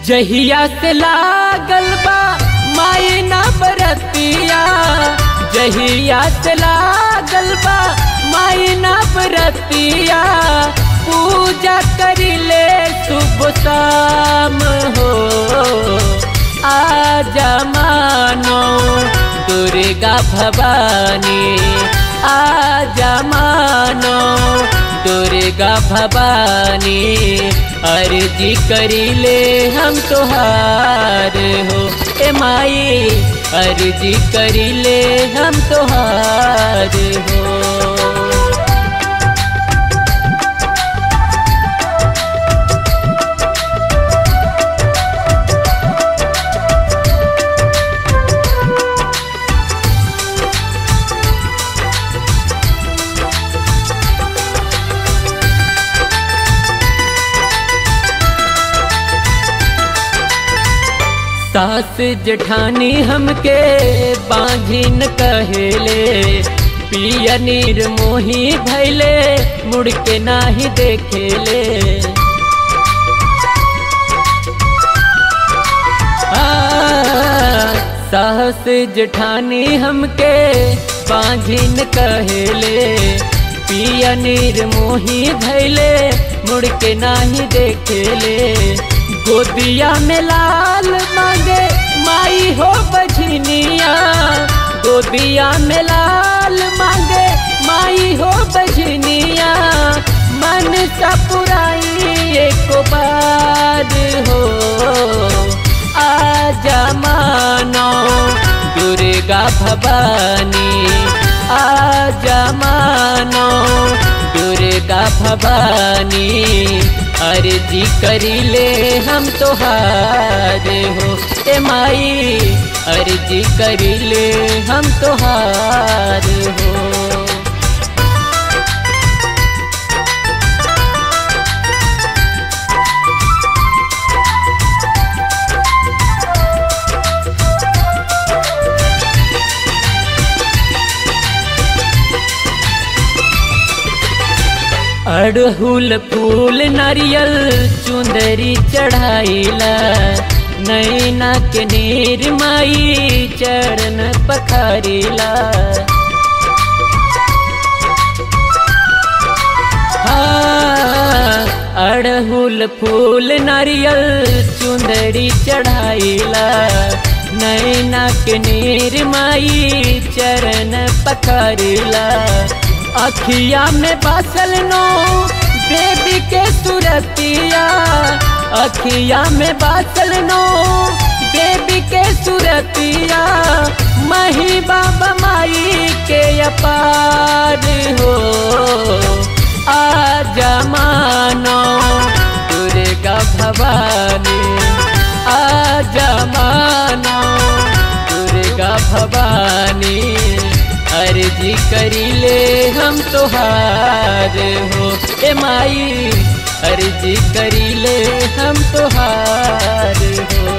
जहिया से लागल बा माई ना बरतिया जहिया से लागल बा माई ना बरतिया पूजा करिले सुबह शाम हो आजा मानो दुर्गा भवानी आजा मानो दुर्गा भवानी अर्जी करिले हम तोहार हो ए माई अर्जी करिले हम तोहार हो सास जठानी हमके बांझिन कहेले पिया नीर मोही भैले मुड़ के नाही देखेले साहस जठानी हमके बांझिन कहेले पिया नीर मोही भैले मुड़ के नाही देखेले गोदिया में लाल मांगे माई हो बझनिया गोदिया में लाल मांगे माई हो बझनिया मन सा पुराई एक बार हो आजा मानो दुर्गा भवानी आजा मानो दुर्गा भवानी अर्जी करिले हम तोहार हो ए माई अर्जी करिले हम तोहार हो अड़हुल फूल नारियल चुंदरी चढ़ाइला नैना के नीर माई चरण पखारिला अड़हुल फूल नारियल चुंदरी चढ़ाइला नैना के नीर माई चरण पखारिला अखिया में बासल नो बेबी के सुरतिया अखिया में बासल नो बेबी के सुरतिया मही बाबा माई के अपार हो आजा मानो दुर्गा भवानी आजा मानो दुर्गा भवानी अर्जी करिले हम तोहार हो ए माई अर्जी करिले हम तोहार हो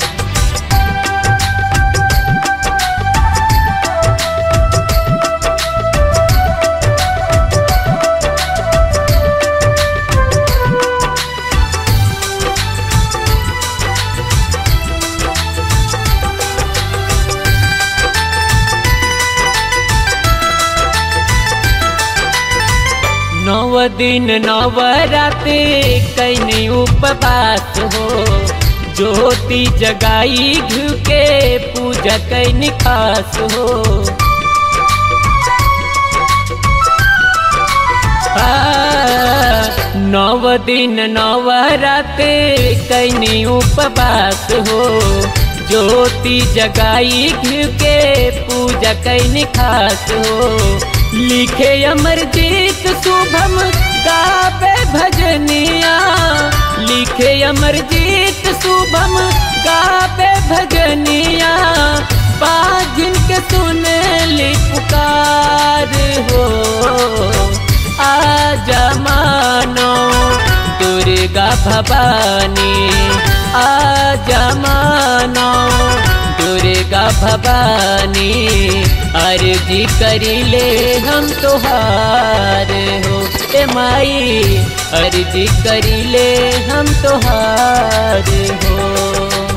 नव दिन नव राते कैनी उपवास हो ज्योति जगाई घू के पूजा कैनी खास हो नव दिन नव राते कैनी उपवास हो ज्योति जगाई घू के पूजा कैनी खास हो लिखे अमरजीत शुभम गावे भजनिया लिखे अमरजीत शुभम गावे भजनिया बाजिन के सुने ली पुकार हो आजा मानो दुर्गा भवानी आजा मानो दुर्गा भवानी अर्जी करिले हम तोहार हो ए माई अर्जी करीले हम तोहार हो